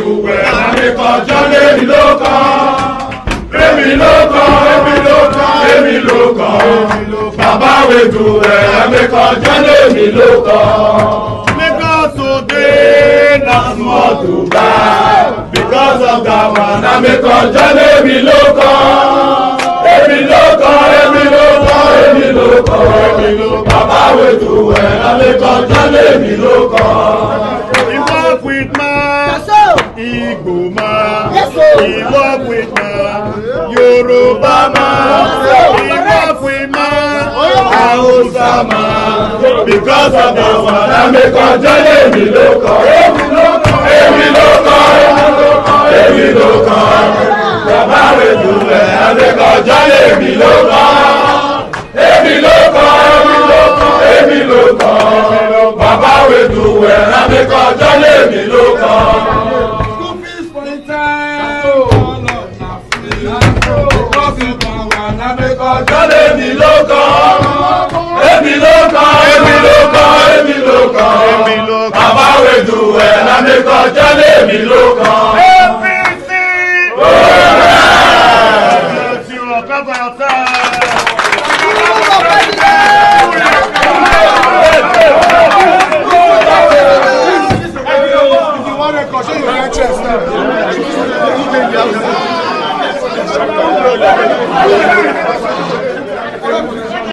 dùwẹ̀ àmìkànjọ́ lèmi ló kàn. èmi ló kàn èmi ló kàn èmi ló kàn. bàbá wẹ̀ dùwẹ̀ àmìkànjọ́ lèmi ló kàn. Because today na small to buy. Because of that one, I make a journey èmi ló kàn. Èmi ló kàn, èmi ló kàn, èmi ló kàn, èmi ló kàn. Bàbá wẹ̀ dùwẹ̀ àmìkànjọ́ lèmi ló kàn. He work with man, Igbo man, he work with man, Yoruba man, he work with man, Hausa man. Because of that one, I make a journey èmi ló kàn. Èmi ló kàn, èmi ló kàn, èmi ló kàn. Bàbá wẹ̀ dùwẹ̀ àmìkànjọ́ lèmi ló kàn. Èmi ló kàn, èmi ló kàn, èmi ló kàn. Bàbá wẹ̀ dùwẹ̀ àmìkànjọ́ lèmi ló kàn. Ọjọ́ lèmi ló kàn, èmi ló kàn, èmi ló kàn, èmi ló kàn. Bàbá wẹ̀dù ẹ̀ lámẹ́kọ̀ ọjọ́ lèmi ló kàn. APC! You will cover yourself.